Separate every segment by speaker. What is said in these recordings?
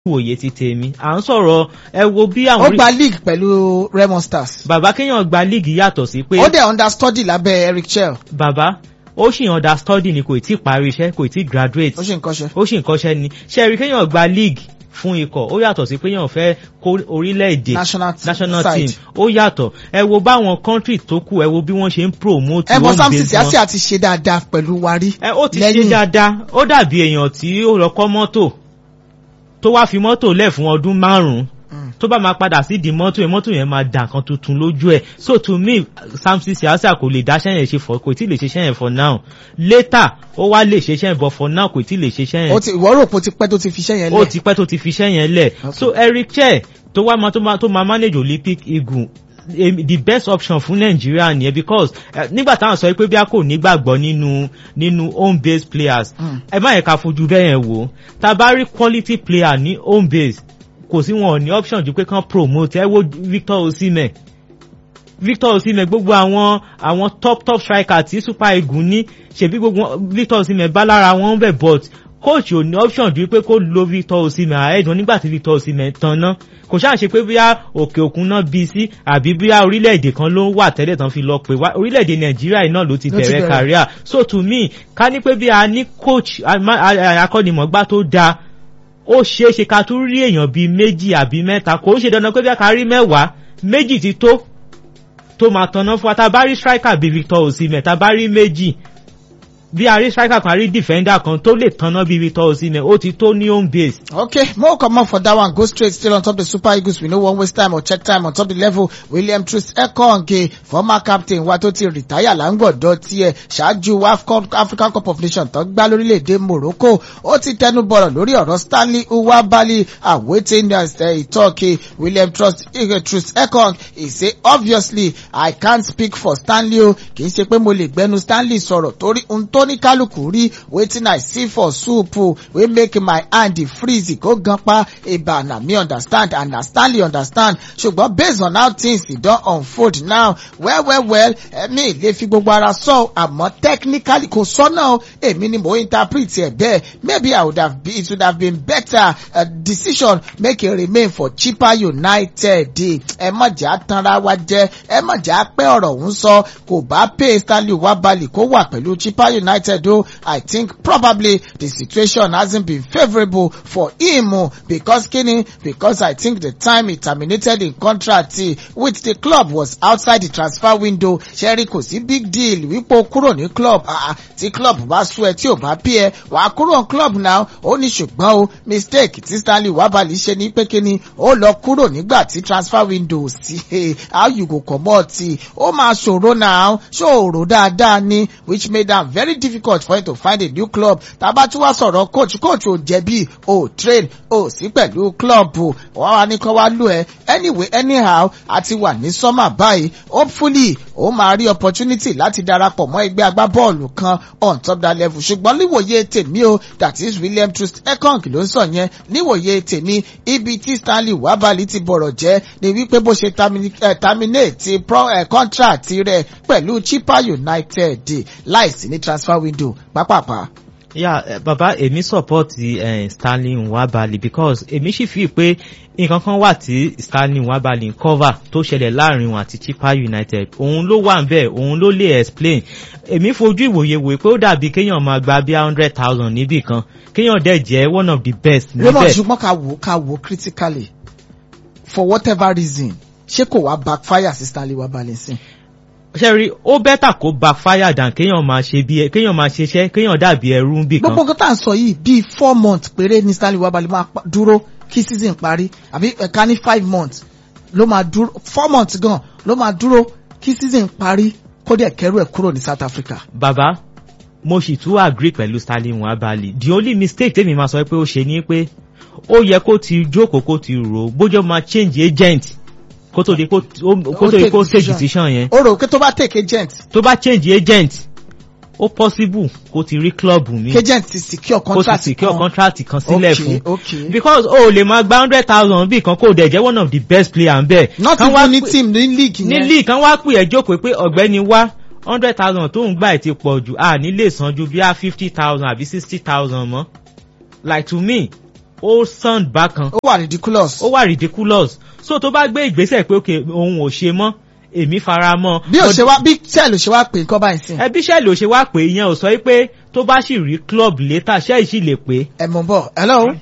Speaker 1: ìwòye ti tèmi à ń sọ̀rọ̀ ẹ wo bí
Speaker 2: ó
Speaker 1: àwọn
Speaker 2: gba league pẹ̀lú Remo Stars
Speaker 1: bàbá kéèyàn gba líìgì yàtọ̀ sí pé
Speaker 2: ó dẹ̀ understudy lábẹ́ Eric Chell
Speaker 1: bàbá ó sì understudy ni kò tí ì parí iṣẹ́ kò tí ì graduate
Speaker 2: ó sì ń kọ́ṣẹ́.
Speaker 1: ó sì ń kọ́ṣẹ́ ni ṣẹ́ẹ̀rí kéèyàn gba league fún ikọ̀ ó yàtọ̀ sí pé èèyàn fẹ́ kó orílẹ̀-èdè
Speaker 2: national team
Speaker 1: national
Speaker 2: side.
Speaker 1: team ó yàtọ̀ ẹ wo báwọn country tó kù ẹ wo bí wọ́n ṣe ń promote
Speaker 2: ẹ bọ
Speaker 1: home
Speaker 2: Samson
Speaker 1: base
Speaker 2: Siasi
Speaker 1: wọn.
Speaker 2: àti ṣe dáadáa pẹ̀lú wa rí
Speaker 1: ẹ ó ti ṣe
Speaker 2: lẹ́yìn.
Speaker 1: dáadáa ó dàbí èèyàn tí ó lọ kọ́ mọ́tò tó wá fi mọ́tò lẹ̀ fún ọdún márùn-ún
Speaker 2: Mm.
Speaker 1: tó bá máa padà sí di mọ́tò yẹn mọ́tò yẹn máa dà kan tuntun lójú ẹ̀ so to me Samson Siasi kò lè dá sẹ́yìn ṣe for kò tí ì lè ṣe sẹ́yìn for now later ó wá lè ṣe sẹ́yìn but for now kò tí ì lè ṣe sẹ́yìn
Speaker 2: ó ti ìwọ rò pé ó ti pẹ́ tó ti fi iṣẹ́ yẹn
Speaker 1: ó
Speaker 2: lẹ̀
Speaker 1: ti pẹ́ tó ti fi iṣẹ́ yẹn lẹ̀
Speaker 2: Okay.
Speaker 1: so Eric Cheh tó wá máa tó máa tó máa manage Olympic Eagle em, the best option fún Nàìjíríà nìyẹn because eh, nígbà táwọn sọ pé bí a kò nígbàgbọ́ nínú nínú home based players
Speaker 2: Mm.
Speaker 1: ẹ má yẹ ká fojú bẹ́ẹ̀ yẹn wò tá a bá rí quality player ní home base kò sí wọn ò ní option ju pé kán promote ẹ wo Victor Osimhen Victor Osimhen gbogbo àwọn àwọn top top striker tí Super Eagles ní ṣebí gbogbo wọn- Victor Osimhen bá lára wọn bẹ̀ but coach ò ní option ju pé kó lo Victor Osimhen àẹ́dùn nígbà tí Victor Osimhen tán ná kò ṣáà ṣe pé bóyá òkè òkun náà bí sí àbí bóyá orílẹ̀-èdè kan ló wà tẹ́lẹ̀ tán fi lọ pé wá orílẹ̀-èdè Nàìjíríà yìí náà ló ti
Speaker 2: Ló ti
Speaker 1: bẹ̀rẹ̀
Speaker 2: bẹ̀rẹ̀.
Speaker 1: career so to me ká ní pé bí a ní coach ama- a- a- akọ́nimọ̀gbá tó dáa ó ṣeé ṣe ká tún rí èèyàn bíi méjì àbí mẹ́ta kò ń ṣe dandan pé bí a ká rí mẹ́wàá méjì ti tó tó máa tanná fún wa tá a bá rí striker bíi Victor Osimhen tá a bá rí méjì bí a rí striker kan a rí defender kan tó lè tanná bíi Victor Osimhen ó ti tó ní home base.
Speaker 2: Okay, more come on for that one. Go straight still on top the Super Eagles. We no one waste time or check time on top the level. William Trust Ekonge, former captain, wa tó ti retire láńgbọ̀dọ̀ tiẹ̀ ṣáájú AFCON African Cup of Nations tó gbá lórílẹ̀‐èdè Morocco. Ó ti tẹnu bọ̀rọ̀ lórí ọ̀rọ̀ Stanley Uwabali awaiting as uh, talk. eh, William Trust, uh, Trust Ekong, he say obviously I can't speak for Stanley o. Kì í ṣe pé mo lè gbẹnu Stanley sọ̀rọ̀ torí ohun tó ní kálukú rí wetin I see for soup o wey make my hand dey freeze kó gan pa eba na me understand and na Stanley understand ṣùgbọ́n based on how things dey don unfold now well well well ẹ̀mí lè fi gbogbo ara sọ àmọ́ technically kò sọ́nà o èmi ni mo interpret ẹ̀ bẹ́ẹ̀ maybe I would have been it would have been better uh, decision make it remain for cheaper United ẹ má jà tanra wa jẹ ẹ má jà pé ọ̀rọ̀ ń sọ kò bá pay Stanley Wabali kó wà pẹ̀lú cheaper United o I think probably the situation hasn't been favourable for him o because kini because I think the time he terminated in contract eh, with the club was outside the transfer window ṣẹ́rí kò sí big deal wípé o kúrò ní club ah, ah, tí club bá sú ẹ tí ò bá pí ẹ wàá kúrò ní club now ó ní ṣùgbọ́n o mistake tí Stanley Wabali ṣe ní pé kíni ó lọ kúrò nígbà tí transfer window sí eh, how you go comot eh, ó máa ṣòro now ṣòro dáadáa ni which made am very difficult for him to find a new club tàbá tí wàá sọ̀rọ̀ coach coach ò jẹ̀bi ò train ò sí pẹ̀lú club o wọ́n wá ní kán wá lù ẹ́ anyway anyhow a ti wà ní summer báyìí hopefully ó máa rí opportunity láti darapọ̀ mọ́ ẹgbẹ́ agbábọ́ọ̀lù kan on top that level ṣùgbọ́n níwòye tèmi o that is William Trust Ekong ló ń sọ yẹn níwòye tèmi ibi tí Stanley Wabali ti bọ̀rọ̀ jẹ́ ni wípé bó ṣe termini- eh, terminate pro, eh, contract rẹ̀ pẹ̀lú Chippa United láìsí ní transfer window pápápá.
Speaker 1: yeah eh, baba èmi support eh, Stanley Nwabali because èmi sì fi pé nǹkan kan wà tí Stanley Nwabali ń cover tó ṣẹlẹ̀ láàrin wọn àti Chippa United òun ló wà nbẹ̀ òun ló lè explain èmi fojú ìwòye wò pé ó dàbí kéèyàn máa gba bí hundred thousand níbì kan kéèyàn dẹ̀ jẹ́ one of the best
Speaker 2: Raymond
Speaker 1: níbẹ̀
Speaker 2: ṣùgbọ́n ká wò ká wò critically for whatever reason ṣé kò wá backfire sí Stanley Wabali sí.
Speaker 1: ṣẹ́rí ó bẹ́tà kó backfire than kéèyàn máa ṣe bí kéèyàn máa ṣiṣẹ́ kéèyàn dàbí ẹrú níbì kan
Speaker 2: gbogbo nǹkan tá à ń sọ yìí bíi four months péré ní Stanley Wabali máa pa- dúró kí season parí àbí ẹ̀ka ní five months ló máa dúró four months gan ló máa dúró kí season parí kó dẹ̀ kẹ́rù ẹ̀ kúrò ní South Africa.
Speaker 1: bàbá mo sì tún agree pẹ̀lú Stanley Nwabali the only mistake tèmi máa sọ pé ó ṣe ni pé ó yẹ kó ti jókòó kó ti rò ó bójú máa change agent kó tó di kó kó tó di kó take decision yẹn
Speaker 2: ó rò pé tó bá take agent
Speaker 1: tó bá change agent ó possible kó ti rí club mi
Speaker 2: kí agent ti secure
Speaker 1: kó ti
Speaker 2: contract
Speaker 1: secure
Speaker 2: kan.
Speaker 1: contract kan sílẹ̀
Speaker 2: Okay,
Speaker 1: fún
Speaker 2: okay.
Speaker 1: because o lè máa gba hundred thousand bí kan kó dẹ̀ jẹ́ one of the best player ń bẹ̀.
Speaker 2: not
Speaker 1: Kán wá
Speaker 2: even ní
Speaker 1: pè-
Speaker 2: team ní league
Speaker 1: ní
Speaker 2: yẹn.
Speaker 1: league kan wá pè ẹ́ jókòó pé ọ̀gbẹ́ni wá hundred thousand tó ń gbà ẹ̀ ti pọ̀ jù à ní lè san ju bí a fifty thousand àbí sixty thousand mọ́ like to me ó sound bákan
Speaker 2: ó wà ridiculous.
Speaker 1: ó wà ridiculous so tó bá gbé ìgbésẹ̀ pé òkè òun ò ṣe mọ́ èmi fara mọ́
Speaker 2: bí o ṣe wá bí sẹ́ẹ̀lì ṣe wá pè nǹkan báyìí sí.
Speaker 1: ẹbí ṣẹ́ẹ̀lì ò ṣe wá pé ìyẹn ò sọ pé tó bá sì rí club later ṣẹ́ẹ̀ sì lè pé
Speaker 2: ẹ mọ̀ bọ̀ hello.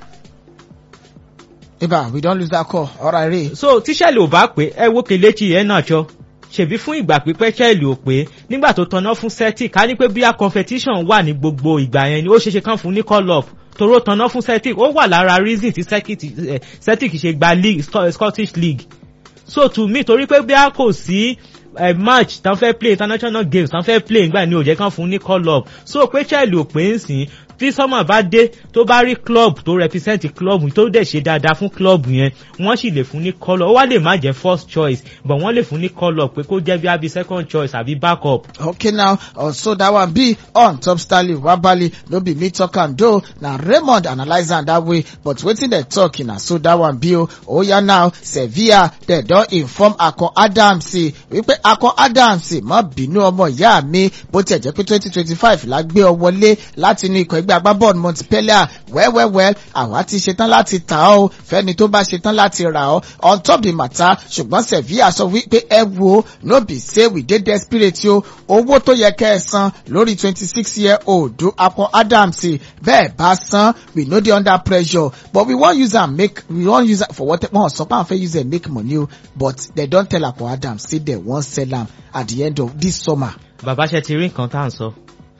Speaker 2: ibà we don lose that call ọ̀rọ̀ àìrè.
Speaker 1: so tí ṣẹ́ẹ̀lì ò bá pé ẹ wo kelechi yẹn náà jọ ṣèbí fún ìgbà pípẹ́ ṣẹ́ẹ̀lì ò pé nígbà tó tanná fún celtic ká ní pé bíyà competition wà ní gbogbo ìgbà yẹn ni ó ṣeéṣe kán fún ní call up toró tanná fún celtic ó wà lára reason tí celtic eh, celtic ṣe gba league Sc- scottish league so to me torí pé bí a kò sí eh, match tán fẹ́ play international games tán fẹ́ play nígbà ní ó jẹ́ kán fún ní call up so pé chelsea ò pé ń sìn tí sọ́mà bá dé tó bá rí club tó represent club tó dẹ̀ ṣe dáadáa fún club yẹn wọ́n sì lè fún ní call up ó wá lè má jẹ́ first choice but wọ́n lè fún ní call up pé kó jẹ́ bí abi second choice àbí backup.
Speaker 2: okay now also that one be on top stanley wabali no be me talk am though na raymond analyse am that way but wetin dem talk na so that one be o oya now sevilla dem don inform akon adams wípé akon adams má bínú ọmọ ìyá mi bó tiẹ̀ jẹ́ pé twenty twenty five la gbé ọ wọlé láti inú ikọ̀ ẹgbẹ́ agbábọ́ọ̀lù montpellier wẹ́wẹ́wẹ́ àwa ti ṣetán láti tà ọ́ fẹ́ni tó bá ṣetán láti rà ọ́ on top the matter ṣùgbọ́n sevilla sọ wípé ẹ wo no be say we dey desperate o owó tó yẹ kẹ́ ẹ san lórí twenty six year old akon adams bẹ́ẹ̀ bá san we no dey under pressure but we wan use am make we wan use am for what wọn sọ pé àwọn fẹ́ use am make money o but dem don tell akon adams say dem wan sell am at the end of this summer.
Speaker 1: bàbá ṣe ti rí nǹkan tá à ń sọ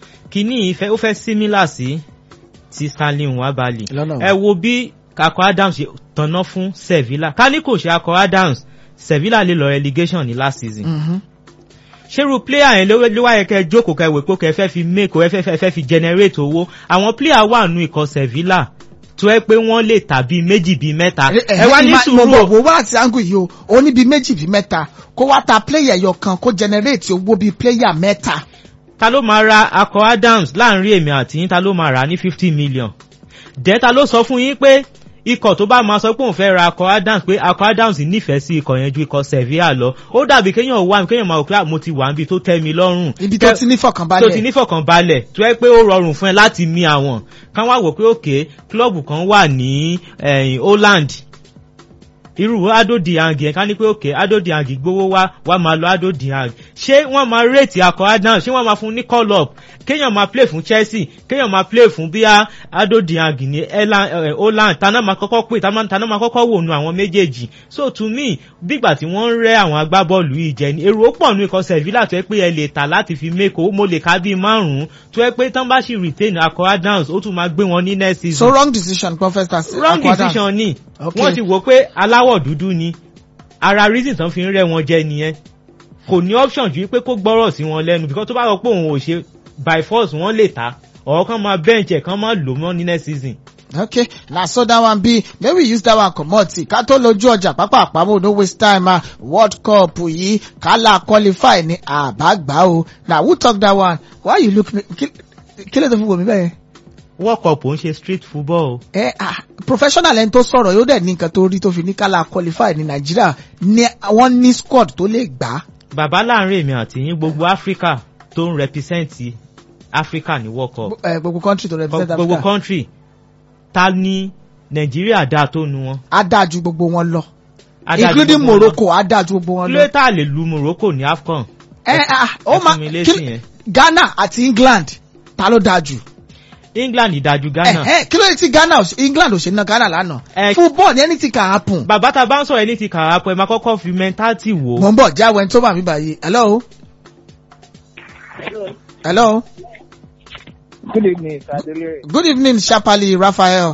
Speaker 1: kínní ìfẹ́ ó fẹ́ similar sí ti stanley nwabali
Speaker 2: Lọ́nà wo?
Speaker 1: ẹ wo bí akọ adams ṣe tanná fún sevilla ká ní kò ṣe akọ adams sevilla lè lọ relegation ní last season
Speaker 2: Mm-hmm.
Speaker 1: ṣerú player yẹn ló ló wá yẹ kẹ jókòó kẹ wò pé kẹ fẹ́ fi make o ẹ fẹ́ fẹ́ fi generate owó àwọn player wà nù ikọ̀ sevilla tó ẹ pé wọ́n lè tà bíi méjì bíi mẹ́ta ẹ wá ní
Speaker 2: mo
Speaker 1: sùúrù
Speaker 2: bọ̀
Speaker 1: o.
Speaker 2: wo wá àti angu yìí o ó ní bíi méjì bíi mẹ́ta kó wá ta player ẹyọ kan kó generate owó bíi player mẹ́ta.
Speaker 1: ta ló máa ra akọ adams láàrin èmi àti yín ta ló máa rà á ní fifty million dẹ́ ta ló sọ fún yín pé ikọ̀ tó bá máa sọ pé òun fẹ́ ra akọ adams pé akọ adams nífẹ̀ẹ́ sí ikọ̀ yẹn ju ikọ̀ sevilla lọ ó dàbí kéèyàn wá kéèyàn máa wò pé "Ah, mo ti wà níbi tó tẹ́ mi lọ́rùn
Speaker 2: ibi tó ti ní
Speaker 1: tó ti
Speaker 2: fọkànbalẹ̀.
Speaker 1: nífọ̀kànbalẹ̀ tó yẹ pé ó rọrùn fún ẹ láti mi àwọn kan wá wò pé òkè klọ́ọ̀bù kan wà ní eh, holland irú ado diang yẹn ká ní pé òkè ado diang gbowó wá wá máa lọ ado diang ṣé wọ́n máa rètí akọ adams ṣé wọ́n máa fún ní call up kéèyàn máa play fún chelsea kéèyàn máa play fún bíi ado diang ní Ela- eh, holland tana máa kọ́kọ́ pè tana tana máa kọ́kọ́ wò nu àwọn méjèèjì so to me bígbà tí wọ́n ń rẹ́ àwọn agbábọ́ọ̀lù yìí jẹ ni èrò pọ̀ nu ikọ̀ sevilla tó yẹ pé ẹ lè tà láti fi mẹ́kọ̀ọ́ mo lè ká bíi márùn-ún tó yẹ pé tán bá sì retain akọ adams ó tún máa gbé wọn ní next season
Speaker 2: so wrong decision professor
Speaker 1: wrong decision ni
Speaker 2: Okay.
Speaker 1: wọ́n ti wò pé aláwọ̀ dúdú ni ara reason tán fi ń rẹ́ wọn jẹ nìyẹn kò ní option ju pé kó gbọ́rọ̀ sí wọn lẹ́nu because tó bá rọ pé òun ò ṣe by force wọ́n lè ta ọ̀rọ̀ kan máa bench ẹ̀ kan máa lò mọ́ ní next season.
Speaker 2: okay na so that one be make we use that one comot ká tó lójú ọjà pápá àpamọ́ no waste time ah world cup yìí kálá qualify ní àbágbá o na who talk that one why you look me kí kí ló tó fi wò mí bẹ́ẹ̀.
Speaker 1: world cup ò ń ṣe street football o.
Speaker 2: ẹ ah professional ẹni tó sọ̀rọ̀ yóò dẹ̀ ní nǹkan tó rí tó fi ní kálá qualify ní nàìjíríà ní wọ́n ní squad tó lè gbà á.
Speaker 1: bàbá láàrin èmi àti yín gbogbo africa tó ń represent africa ní world cup
Speaker 2: Eh, gbogbo country tó represent
Speaker 1: gbogbo
Speaker 2: africa
Speaker 1: country ta ni nàìjíríà dáa tó nu wọn.
Speaker 2: á dáa ju gbogbo wọn lọ
Speaker 1: Adájú
Speaker 2: including
Speaker 1: gbogbo wọn lọ.
Speaker 2: morocco á dáa ju gbogbo wọn
Speaker 1: kí
Speaker 2: lọ.
Speaker 1: ló tá a lè lu morocco ní afcon.
Speaker 2: ẹ ah ó
Speaker 1: ẹ
Speaker 2: máa
Speaker 1: fún mi lésì
Speaker 2: kí-
Speaker 1: yẹn.
Speaker 2: ghana àti england ta ló dáa jù.
Speaker 1: england ìdájú ghana.
Speaker 2: Ẹ̀hẹ́, kí ló dé tí ghana ò ṣe- england ò ṣe ná ghana lánàá.
Speaker 1: Ẹ-
Speaker 2: football ní anything can happen.
Speaker 1: bàbá tá a bá ń sọ̀rọ̀ ẹni ti kàrà pọ̀ ẹ máa kọ́kọ́ fi mentality wò ó.
Speaker 2: mo ń bọ̀ jáwé tó bá mi báyìí hello. hello.
Speaker 3: Good evening, Sadele.
Speaker 2: good evening sharply raphael.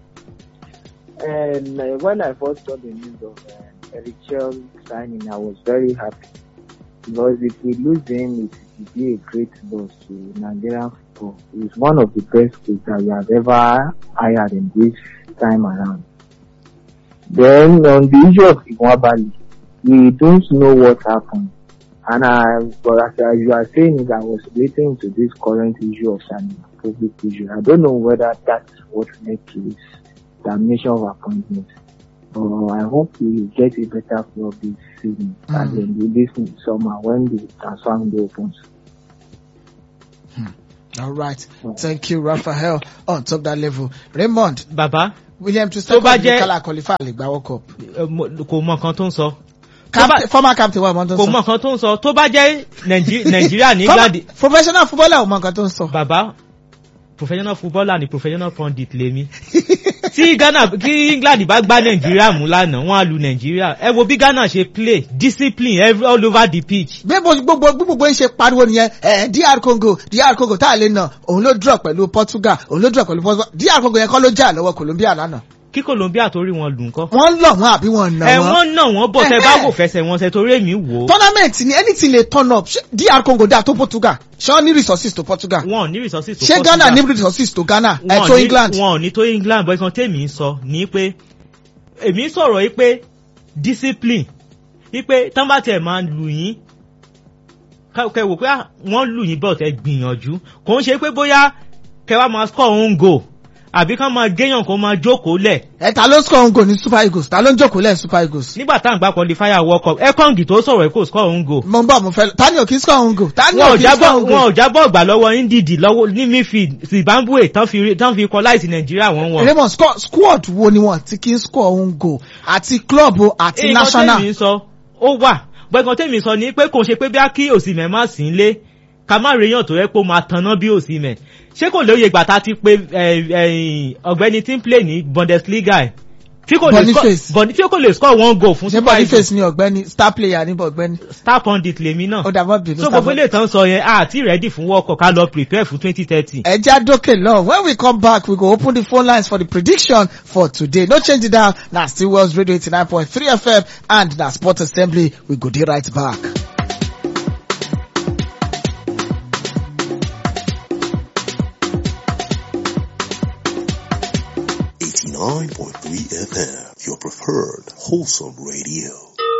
Speaker 3: And uh, when I first saw the news of uh, Eric Chell signing, I was very happy because if we lose him, it will be a great loss to Nigerian football. He's one of the best coaches that we have ever hired in this time around. Then on the issue of Iwabali, we don't know what happened. And I, but as, as you are saying it, I was relating to this current issue of Sani, public issue. I don't know whether that's what led to his termination of appointment. But I hope we get a better club this season
Speaker 2: Mm.
Speaker 3: and then this summer when the transfer window opens.
Speaker 2: All right. Thank you, Raphael. On top that level. Raymond,
Speaker 1: bàbá
Speaker 2: William
Speaker 1: Tó
Speaker 2: Trusted
Speaker 1: bá jẹ́-
Speaker 2: Kala qualify lè gba World Cup.
Speaker 1: ẹ, mo- kò mọ nǹkan tó ń sọ. Tó bá-
Speaker 2: Captain, former captain wa mọ tó
Speaker 1: kò
Speaker 2: ń
Speaker 1: mọ
Speaker 2: sọ.
Speaker 1: nǹkan tó ń sọ tó bá jẹ́ Nàìjí- nàìjíríà ní
Speaker 2: Former-
Speaker 1: England
Speaker 2: Professional footballer ò mọ nǹkan tó ń sọ.
Speaker 1: bàbá professional footballer ni professional pundit lèmi tí Ghana kí England bá gbá Nàìjíríà mú lánàá wọ́n á lu Nàìjíríà ẹ wo bí Ghana ṣe play discipline every, all over the pitch
Speaker 2: gbogbo gbogbo gbogbo ń ṣe pariwo nìyẹn ẹ DR Congo DR Congo tá a lè nà òun ló draw pẹ̀lú Portugal òun ló draw pẹ̀lú Portugal DR Congo yẹn kọ́ ló jà lọ́wọ́ Colombia lánàá.
Speaker 1: kí Colombia torí wọn lù ńkọ́.
Speaker 2: wọ́n lọ̀ wọ́n àbí wọ́n nà
Speaker 1: ẹ
Speaker 2: wọ́n.
Speaker 1: wọ́n náà wọ́n bọ̀ tẹ́ bá
Speaker 2: Ẹhẹ́.
Speaker 1: wò fẹsẹ̀ wọn ṣe torí èmi wò ó
Speaker 2: tournament ni anything lè turn up ṣé DR Congo dá tó Portugal ṣé wọ́n ní resources tó Portugal
Speaker 1: wọn ò ní resources tó
Speaker 2: ṣé
Speaker 1: Portugal.
Speaker 2: Ghana ní resources tó Ghana ẹ
Speaker 1: wọn
Speaker 2: tó
Speaker 1: ní-
Speaker 2: England.
Speaker 1: wọn ò ní tó England bọ́ ìkan tèmi ń sọ ní pé èmi ń sọ̀rọ̀ yìí pé discipline yìí pé tán bá tiẹ̀ máa lù yín ká- kẹ wò pé ah, wọ́n lù yín bọ̀ tẹ́ gbìyànjú kò ń ṣe pé bóyá kẹ wá máa score own goal àbí ká máa géyàn kó máa jókòó lẹ̀
Speaker 2: ẹ ta ló score ngo ní Super Eagles ta ló ń jókòó lẹ́yìn Super Eagles.
Speaker 1: nígbà tá à ń gbá qualifier world cup ekong tó sọ̀rọ̀ yìí kò score own goal
Speaker 2: mo ń bọ̀ mo fẹ́ lọ ta ni ò kí ń score ngo ta ni
Speaker 1: wọn
Speaker 2: ò
Speaker 1: ò
Speaker 2: kí ń score
Speaker 1: jábọ̀ wọn
Speaker 2: ngo.
Speaker 1: ò jábọ̀ gbà lọ́wọ́ ndidi lọ́wọ́ ní midfield zimbabwe tán fi tán fi equalize nàìjíríà wọ́n wọ́n.
Speaker 2: Raymond score squad wo ni wọ́n ti kí ń score ngo àti club o àti
Speaker 1: nǹkan
Speaker 2: national.
Speaker 1: tẹ́mi sọ ó wà gbẹ̀ngàn tẹ́mi sọ ni pé kò ṣe pé bí a kí òsìmẹ̀ má sí lé ká má rèéyàn tó yẹ pé ó máa tanná bí òsìmẹ̀ ṣé kò lóye ìgbà tá a ti pé ẹ, ẹ, ọ̀gbẹ́ni tí ń play ní Bundesliga ẹ̀ tí kò lè
Speaker 2: Boniface.
Speaker 1: score Boni- tí kò lè score one goal fún
Speaker 2: ṣé
Speaker 1: Super Eagles
Speaker 2: Boniface ni ọ̀gbẹ́ni star player ní ọ̀gbẹ́ni.
Speaker 1: star pundit lèmi náà
Speaker 2: ó dàbọ̀ bínú
Speaker 1: so gbogbo ilé ìtàn sọ yẹn àti ready fún World Cup ká lọ prepare fún twenty thirty.
Speaker 2: ẹja dókè lọ when we come back we go open the phone lines for the prediction for today no change it down na still Wells Radio eighty nine point three FM and na Sport Assembly we go dey right back.
Speaker 4: Eighty-nine point three FM, your preferred wholesome radio.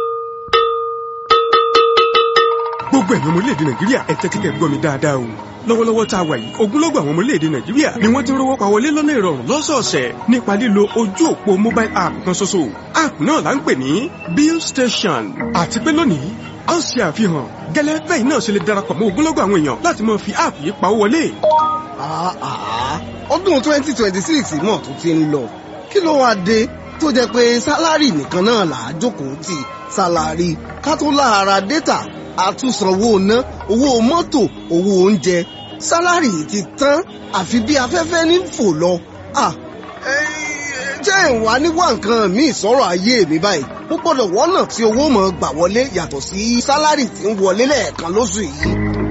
Speaker 5: gbogbo ẹ̀yin ọmọ orílẹ̀-èdè nàìjíríà ẹ tẹ́tí kẹ́ gbọ́ mi dáadáa o lọ́wọ́lọ́wọ́ tá a wà yìí ogunlọ́gọ̀ àwọn ọmọ orílẹ̀-èdè nàìjíríà ni wọ́n ti ń rówó pa wọlé lọ́nà ìrọ̀rùn lọ́sọ̀ọ̀sẹ̀ nípa lílo ojú òpó mobile app kan ṣoṣo app náà là ń pè ní bill station àti pé lónìí a ó ṣe àfihàn gẹ́lẹ́ bẹ́ẹ̀ náà ṣe lè darapọ̀ mọ́ ogunlọ́gọ̀ àwọn èèyàn láti máa fi app yìí pawó wọlé
Speaker 6: Ah, ah. ọdún twenty twenty six náà tó ti ń lọ kí ló wáá dé tó jẹ́ pé sálárì nìkan náà là á jókòó tì sálárì ká tó lára dátà àtúnsanwó ná owó mọ́tò owó oúnjẹ sálárì ti tán àfi bí afẹ́fẹ́ ní fò lọ. Ah, eh, jẹ́ ìwà níwá nǹkan míì sọ̀rọ̀ ayé mi báyìí ó gbọ́dọ̀ wọ́nà tí owó mọ̀ gbà wọlé yàtọ̀ sí sálárì tí ń wọlé lẹ́ẹ̀kan lóṣù yìí.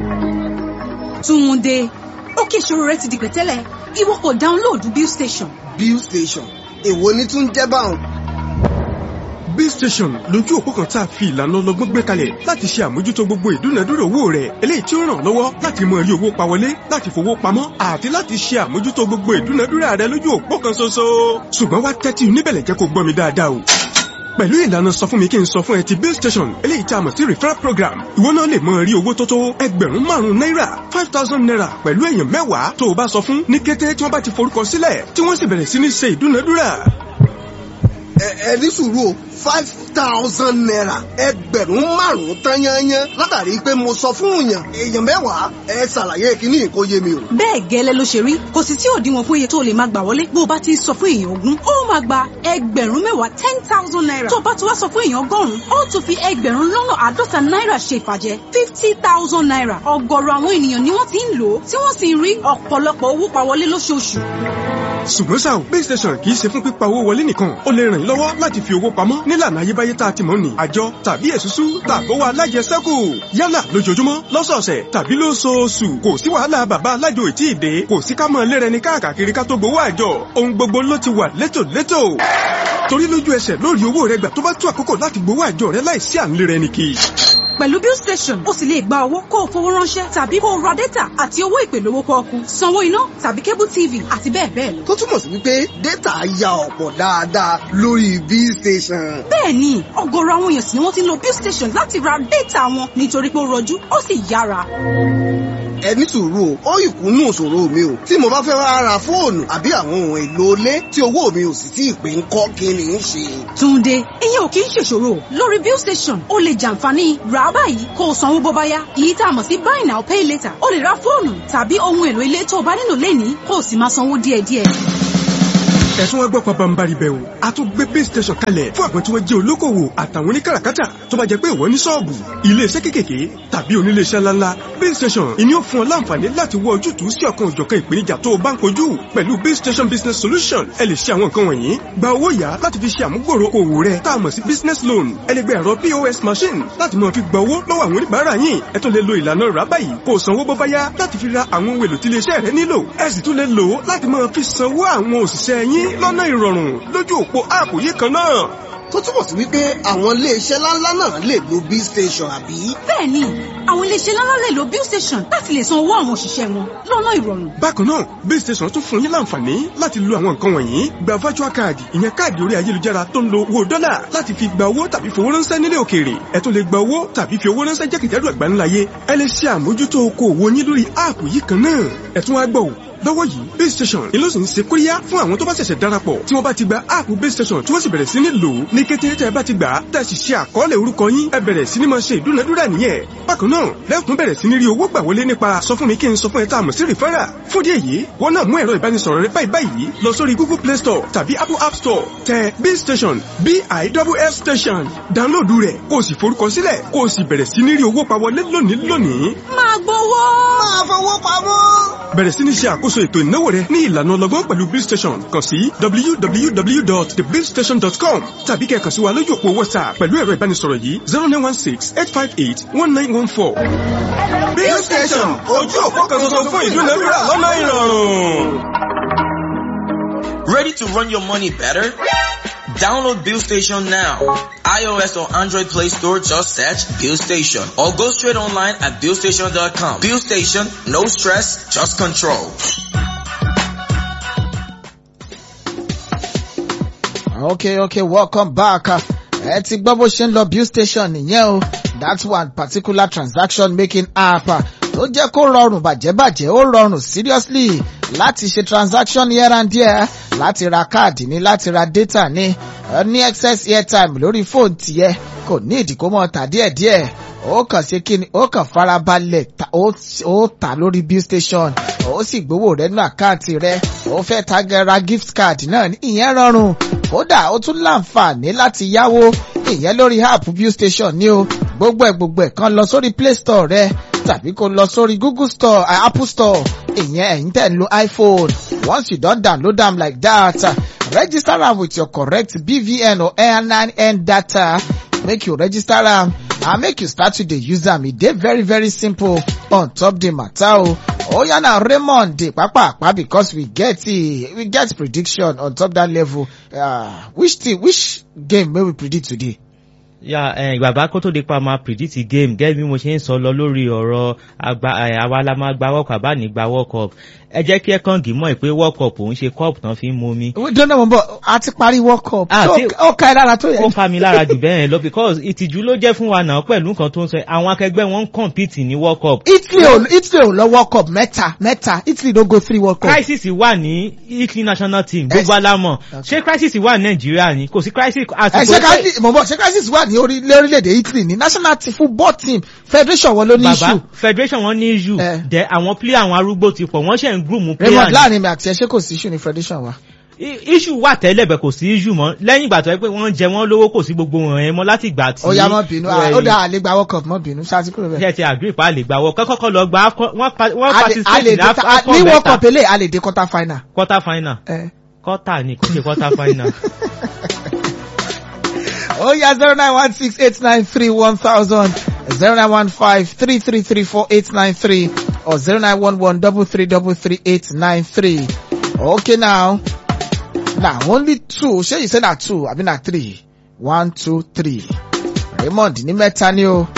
Speaker 7: Túnde, ó kí ìṣòro rẹ ti di pẹ̀tẹ́lẹ̀, ìwọ kò dáńlóòdù Bill Station.
Speaker 6: bill station èwo ni tún jẹ́ báwọn.
Speaker 5: bill station lójú òpó kan tá a fi ìlànà ọlọ́gbọ́n gbé kalẹ̀ láti ṣe àmójútó gbogbo ìdúnadúrà owó rẹ̀ eléyìí tí ó ràn ọ́ lọ́wọ́ láti mọ rí owó pa wọlé láti fowó pamọ́ àti láti ṣe àmójútó gbogbo ìdúnadúrà rẹ̀ lójú òpó kan ṣoṣo. ṣùgbọ́n wá tẹ́tí níbẹ̀lẹ̀ jẹ́ kó gbọ́ mi dáadáa o pẹ̀lú ìlànà sọ fún mi kí n sọ fún ẹ ti bill station eléyìí tí a mọ̀ sí referral program ìwọ náà lè mọ rí owó tó tó ẹgbẹ̀rún márùn-ún náírà five thousand naira pẹ̀lú èèyàn mẹ́wàá tó o bá sọ fún ní kété tí wọ́n bá ti forúkọ sílẹ̀ tí wọ́n sì bẹ̀rẹ̀ sí ní ṣe ìdúnadúrà
Speaker 6: ẹ ẹ ní sùúrù o five thousand naira ẹgbẹ̀rún márùn-ún tán yányán látàrí pé mo sọ fún yàn èèyàn mẹ́wàá ẹ ṣàlàyé kíní kó yé mi o.
Speaker 7: Bẹ́ẹ̀ gẹ́lẹ́ ló ṣe rí, kò sì tí òdiwọ̀n fún iye tó lè máa gbà wọlé bó o bá ti ń sọ fún èèyàn ogún. Ó máa gba ẹgbẹ̀rún mẹ́wàá ten thousand naira. Tó o bá ti wá sọ fún èèyàn ọgọ́rùn-ún, ó tún fi ẹgbẹ̀rún lọ́nà àádọ́ta náírà ṣe ìfàjẹ́ fifty thousand naira. Ọ̀gọ̀rọ̀ àwọn ènìyàn ni wọ́n ti ń lò ó, tí wọ́n sì ń rí ọ̀pọ̀lọpọ̀ owó pa wọlé lóṣooṣù.
Speaker 5: ṣùgbọ́n ṣá o base station kì í ṣe fún pípa owó wọlé nìkan ó lè ràn yín lọ́wọ́ láti fi owó pamọ́ nílànà ayébáyé tá a ti mọ̀ ní àjọ tàbí èsúsú tàbówó alájẹsẹ́kù yálà lójoojúmọ́ lọ́sọ̀ọ̀sẹ̀ tàbí lóṣooṣù kò sí wàhálà bàbá alájò ètí ìdè kò sí ká mọ̀ lérẹ ní káàkiri ká tó gbowó àjọ ohun gbogbo ló ti wà létòlétò torí lójú ẹsẹ̀ lórí owó rẹ gbà tó bá tó àkókò láti gbowó àjọ rẹ láìsí à ń lérẹ ní kì í
Speaker 7: Pẹ̀lú Bill Station, o sì lè gba owó kó o fowó ránṣẹ́ tàbí kó o ra dátà àti owó ìpè lówó pọ́ọ́kú, sanwó iná tàbí cable TV àti bẹ́ẹ̀ bẹ́ẹ̀ lọ.
Speaker 6: tó túmọ̀ sí wípé dátà ya ọ̀pọ̀ dáadáa lórí bill station.
Speaker 7: Bẹ́ẹ̀ni, ọ̀gọ̀rọ̀ àwọn èèyàn sì ni wọ́n ti ń lo Bill Station láti ra dátà wọn nítorí pé ó rọjú ó sì yára.
Speaker 6: ẹ ní sùúrù o ó ìkúnnú òṣòro mi o tí mo bá fẹ́ wá ra fóònù àbí àwọn ohun èlò ilé tí owó mi ò sì tí ì pé ń kọ́ kí ni ń ṣe.
Speaker 7: Túndé ìyẹn ò kì í ṣèṣòro lórí bill station o lè jàǹfààní rà á báyìí kó o sanwó bó bá yá èyí tá a mọ̀ sí buy now pay later o lè ra fóònù tàbí ohun èlò ilé tó o bá nílò lẹ́nìí kó o sì máa sanwó díẹ̀díẹ̀.
Speaker 5: ẹ̀sùn wọn gbọ́ pabambari bẹ̀ o a tún gbé base station kalẹ̀ fún àwọn tí wọ́n jẹ́ olókòwò àtàwọn oníkàràkátà tó bá jẹ́ pé ìwọ ní ṣọ́ọ̀bù iléeṣẹ́ kékèké tàbí oníléeṣẹ́ ńláńlá base station ìní ó fún ọ láǹfààní láti wọ ojútùú sí ọ̀kan òjọ̀kan ìpèníjà tó o bá ń kojú pẹ̀lú base station business solution ẹ lè ṣe àwọn nǹkan wọ̀nyí gba owó yá láti fi ṣe àmúgbòrò òwò rẹ tá a mọ̀ sí business loan ẹ lè gba ẹ̀rọ pos machine láti máa fi gba owó lọ́wọ́ àwọn oníbàárà yín ẹ tún lè lo ìlànà rà báyìí kó o sanwó bó bá yá láti fi ra àwọn ohun èlò tí iléeṣẹ́ rẹ nílò ẹ sì tún lè lò ó láti máa fi sanwó àwọn òṣìṣẹ́ yín lọ́nà ìrọ̀rùn lójú òpó áàpù yìí kan náà.
Speaker 6: tó túbọ̀ sí wípé àwọn iléeṣẹ́ ńláńlá náà lè lo bill station àbí.
Speaker 7: bẹ́ẹ̀ni àwọn iléeṣẹ́ ńláńlá lè lo bill station láti lè san owó àwọn òṣìṣẹ́ wọn lọ́nà ìrọ̀rùn.
Speaker 5: bákan náà base station tún fún yín láǹfààní láti lo àwọn nǹkan wọ̀nyí gba virtual card ìyẹn káàdì orí ayélujára tó ń lo owó dọ́là láti fi gba owó tàbí fowó ránṣẹ́ nílé òkèèrè ẹ tún lè gba owó tàbí fi owó ránṣẹ́ jákèjádò àgbáńláyé ẹ lè ṣe àmójútó okòòwò yín lórí áàpù yìí kan náà ẹ tún wá gbọ́ ò lọ́wọ́ yìí base station ìlú sì ń ṣe kóríyá fún àwọn tó bá ṣẹ̀ṣẹ̀ darapọ̀ tí wọ́n bá ti gba áàpù base station tí wọ́n sì bẹ̀rẹ̀ sí ní lò ó ní kété tẹ́ ẹ bá ti gbà á tẹ́ ẹ sì ṣe àkọọ́lẹ̀ orúkọ yín ẹ bẹ̀rẹ̀ sí ní máa ṣe ìdúnadúrà nìyẹn bákan náà lẹ́kùn bẹ̀rẹ̀ sí ní rí owó gbà wọlé nípa sọ fún mi kí n sọ fún ẹ tá a mọ̀ sí rìfẹ́rà fún díẹ̀ yìí wọ́n náà mú ẹ̀rọ ìbánisọ̀rọ̀ rẹ báyìí báyìí lọ sórí google play store tàbí apple app store tẹ b station b i w s station download rẹ̀ kó o sì forúkọ sílẹ̀ kó o sì bẹ̀rẹ̀ sí ní rí owó pa wọlé lónìí lónìí
Speaker 7: máa gbowó.
Speaker 6: máa fowó pamọ́.
Speaker 5: bẹ̀rẹ̀ sí ní ṣe àkóso ètò ìnáwó rẹ ní ìlànà ọlọ́gbọ́n pẹ̀lú bill station kàn sí www.thebillstation.com tàbí kẹ́ kàn sí wa lójú òpó whatsapp pẹ̀lú ẹ̀rọ ìbánisọ̀rọ̀ yìí zero nine one six eight five eight one nine one four. bill station ojú òpó kan tuntun fún ìdúnadúrà lọ́nà ìrọ̀rùn.
Speaker 8: Ready to run your money better? Download Bill Station now. iOS or Android Play Store, just search Bill Station or go straight online at billstation.com. Bill Station, no stress, just control.
Speaker 2: okay okay welcome back ẹ ti gbọ́ bó ṣe ń lọ bill station nìyẹn o that one particular transaction making app tó jẹ́ kó rọrùn bàjẹ́bàjẹ́ ó rọrùn seriously láti ṣe transaction here and there láti ra káàdì ní láti ra data ní ẹ ní excess airtime lórí fóònù tiẹ̀ kò ní ìdíkó mọ́ ta díẹ̀díẹ̀ ó kàn ṣe kí ni ó kàn farabalẹ̀ ta- ó ó tà lórí bill station ó sì gbowó rẹ̀ nínú àkáǹtì rẹ̀ ó fẹ́ tagara gift card náà ní ìyẹn rọrùn kódà ó tún láǹfààní láti yáwó ìyẹn lórí app bill station ní o gbogbo ẹ̀ gbogbo ẹ̀ kan lọ sórí play store rẹ̀ tàbí kó lọ sórí google store uh, apple store ìyẹn ẹ̀yin tẹ̀ ń lo iphone once you don download am like that uh, register am with your correct bvn or airline data make you register am and make you start to dey use am e dey very very simple on top the matter o oya na raymond dey papapa because we get eh, we get prediction on top that level uh, which team which game may we predict today.
Speaker 1: ya ẹ bàbá kó tó di pa máa predict game gẹ́gẹ́ bí mo ṣe ń sọ lọ lórí ọ̀rọ̀ àgbà ẹ, àwa la máa gba world cup àbá ní gba world cup ẹ jẹ́ kí ẹ kàn gí mọ́ ẹ pé world cup òun ṣe cup tán fi ń mú mi.
Speaker 2: we don't know but a ti parí world cup
Speaker 1: Ah,
Speaker 2: So,
Speaker 1: tí-
Speaker 2: ó ka ẹ lára tó
Speaker 1: ó
Speaker 2: yẹ.
Speaker 1: fa mi lára jù bẹ́ẹ̀ lọ because ìtìjú ló jẹ́ fún wa náà pẹ̀lú nǹkan tó ń sọ àwọn akẹgbẹ́ wọn ń compete ní world cup
Speaker 2: italy ò italy ò lọ world cup mẹ́ta mẹ́ta italy no go three world cup.
Speaker 1: crisis wà ní italy national team
Speaker 2: Ẹ-
Speaker 1: gbogbo alámọ̀
Speaker 2: Okay.
Speaker 1: ṣé crisis wà ní nàìjíríà ni kò sí crisis
Speaker 2: ẹ ṣe
Speaker 1: àsìkò
Speaker 2: crisis mo bọ ṣe crisis wà ní orí- lórílẹ̀‐èdè italy ní national team football team federation wọn ló ní
Speaker 1: bàbá
Speaker 2: issue.
Speaker 1: federation wọn ní issue
Speaker 2: Eh.
Speaker 1: dẹ àwọn player àwọn arúgbó ti pọ̀ wọ́n ṣe ń groom player
Speaker 2: raymond
Speaker 1: ni.
Speaker 2: láàrin mi àti ẹ ṣé kò sí issue ní federation wa.
Speaker 1: I- issue wà tẹ́lẹ̀ bẹ̀ kò sí issue mọ́ lẹ́yìn ìgbà tó yẹ pé wọ́n jẹ wọ́n lówó kò sí gbogbo wọn yẹn mọ́ láti ìgbà tí.
Speaker 2: ó yá mọ́ bínú
Speaker 1: ẹ,
Speaker 2: ó dá àlè gba world cup mọ́ bínú ṣáàtì kúrò bẹ́ẹ̀.
Speaker 1: ṣe ti agree pa lè gbà wọ kọ́kọ́ lọ gba AFCON- wọ́n pa- wọ́n
Speaker 2: A lè- a
Speaker 1: participate
Speaker 2: lè
Speaker 1: ní
Speaker 2: dé
Speaker 1: Af-
Speaker 2: ta-
Speaker 1: AFCON
Speaker 2: ní world
Speaker 1: mẹ́ta
Speaker 2: cup eléyìí a lè dé quarter final.
Speaker 1: quarter final
Speaker 2: Eh.
Speaker 1: quarter ni kò ṣe quarter final.
Speaker 2: ó yá zero nine one six eight nine three one thousand zero nine one five three three three four eight nine three or zero nine one one double three double three eight nine three. okay now na only two ṣé you say na two abi na three one two three raymond ní mẹ́ta ni o.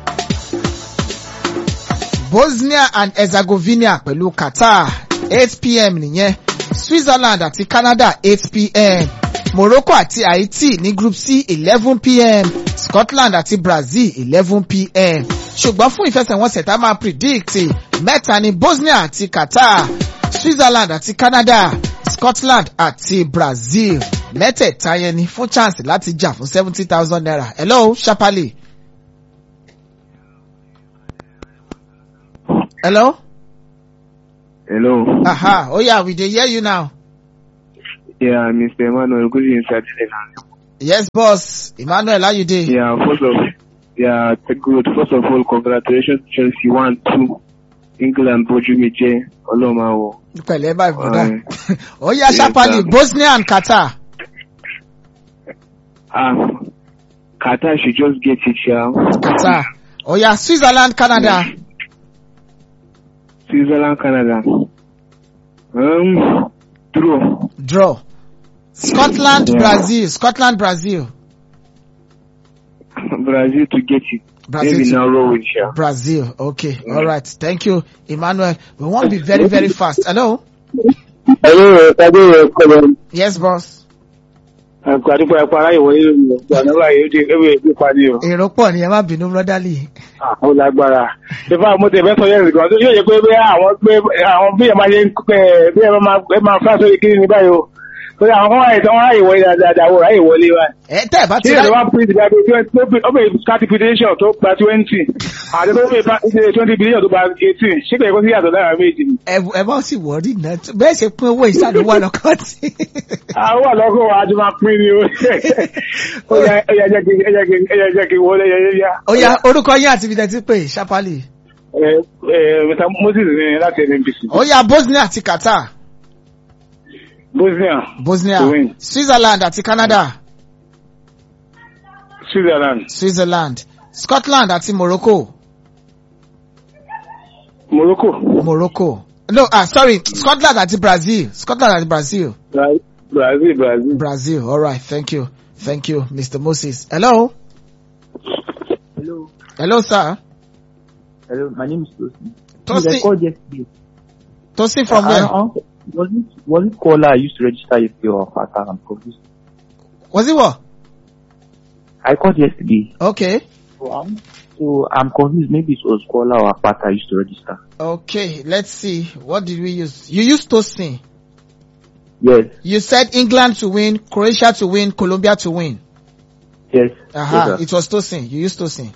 Speaker 2: bosnia and herzegovina pẹ̀lú qatar eight pm nìyẹn switzerland àti canada eight pm morocco àti haiti ní group c eleven pm scotland àti brazil eleven pm ṣùgbọ́n fún ìfẹsẹ̀wọnsẹ̀ tá a máa predict mẹ́ta ni Bosnia àti Qatar Switzerland àti Canada Scotland àti Brazil mẹ́tẹ̀ẹ̀ta yẹn ni fún chance láti jà fún seventy thousand naira hello Shapali. hello.
Speaker 9: Hello.
Speaker 2: aha oh yeah we dey hear you now.
Speaker 9: Yeah, Mr. Emmanuel, good evening, sir.
Speaker 2: yes boss Emmanuel how you dey.
Speaker 9: Yeah, first of yeah, good. First of all, congratulations, Chelsea one two. England bójú mi jẹ́ ọlọ́mọ àwọ̀.
Speaker 2: pẹ̀lẹ́ báyìí bùdá.
Speaker 9: Alright.
Speaker 2: ó yá
Speaker 9: Yes,
Speaker 2: Shapali
Speaker 9: sir.
Speaker 2: Bosnia and Qatar.
Speaker 9: Ah, Qatar should just get it, yeah.
Speaker 2: Qatar. ó yá Switzerland Canada.
Speaker 9: Switzerland, Canada. Um, draw.
Speaker 2: draw. Scotland
Speaker 9: Yeah.
Speaker 2: Brazil Scotland Brazil.
Speaker 9: Brazil to get it.
Speaker 2: Brazil
Speaker 9: Maybe
Speaker 2: to-
Speaker 9: now roll with you.
Speaker 2: Brazil okay all right thank you Emmanuel we wan be very very fast hello.
Speaker 9: Hello, Tade, Kọ́lọ́.
Speaker 2: yes boss.
Speaker 9: Ẹ̀kọ́ àdúgbò ẹ̀kọ́ aráyè wọlé lórí ọ̀gbọ̀n náà báyìí ó di ewé ìgbé padì o.
Speaker 2: èrò pọ̀ ni ẹ má bínú brotherly.
Speaker 9: ó lágbára ìfá mo tẹ̀ fẹ́ sọ yẹn nìkan tó yóò yẹ pé bí àwọn pé àwọn bí ẹ̀ máa ṣe ń pẹ́ bí ẹ̀ máa ẹ̀ máa fà sórí kiri ní báyìí o pé àwọn kan wáyé tán wọ́n ráyè wọlé dáadáa wọ́n ráyè wọlé wa.
Speaker 2: ẹ tẹ́ ẹ bá
Speaker 9: tí
Speaker 2: ti
Speaker 9: ìjọba
Speaker 2: rá
Speaker 9: print ìdájọ́ twenty ó bẹ̀ káàtì petition tó gba twenty àti tó bẹ̀ twenty billion tó gba eighteen ṣé kò yẹ kó sí yàtọ̀ lára méjì ni.
Speaker 2: ẹ ẹ bá sì wọrí náà bẹ́ẹ̀ ṣe pín owó ìṣàlùwà lọ́kàn tí.
Speaker 9: àwọn àlọ́kọ̀ wa ti máa pín ni o. ó yà ẹ yà jẹ́ kí ẹ yà kí ẹ yà jẹ́ kí wọlé yẹ yẹ yá.
Speaker 2: ó yá orúkọ yín àti ibi tẹ́ ti pè Shapali.
Speaker 9: ẹ ẹ Mr Moses ní láti NNPC.
Speaker 2: ó yá Bosnia àti Qatar.
Speaker 9: Bosnia
Speaker 2: Bosnia
Speaker 9: To win.
Speaker 2: Switzerland àti Canada.
Speaker 9: Switzerland
Speaker 2: Switzerland Scotland àti Morocco.
Speaker 9: Morocco.
Speaker 2: Morocco. No, ah, sorry, Scotland àti Brazil. Scotland àti Brazil.
Speaker 9: Bra- Brazil, Brazil.
Speaker 2: Brazil. All right. Thank you. Thank you, Mr. Moses. Hello.
Speaker 3: Hello.
Speaker 2: Hello, sir.
Speaker 3: Hello, my name is Tosin.
Speaker 2: Tosin-
Speaker 3: I called yesterday.
Speaker 2: Tosin from
Speaker 3: I-
Speaker 2: where?
Speaker 3: I- was it was it caller I used to register yesterday or Qatar? I'm confused.
Speaker 2: Was it what?
Speaker 3: I called yesterday.
Speaker 2: Okay.
Speaker 3: So I'm, so I'm confused. Maybe it was caller or Qatar I used to register.
Speaker 2: Okay. Let's see. What did we use? You used Tosin.
Speaker 3: Yes,
Speaker 2: You said England to win, Croatia to win, Colombia to win.
Speaker 3: yes.
Speaker 2: Aha.
Speaker 3: yes, sir.
Speaker 2: it was Tosin. You used Tosin.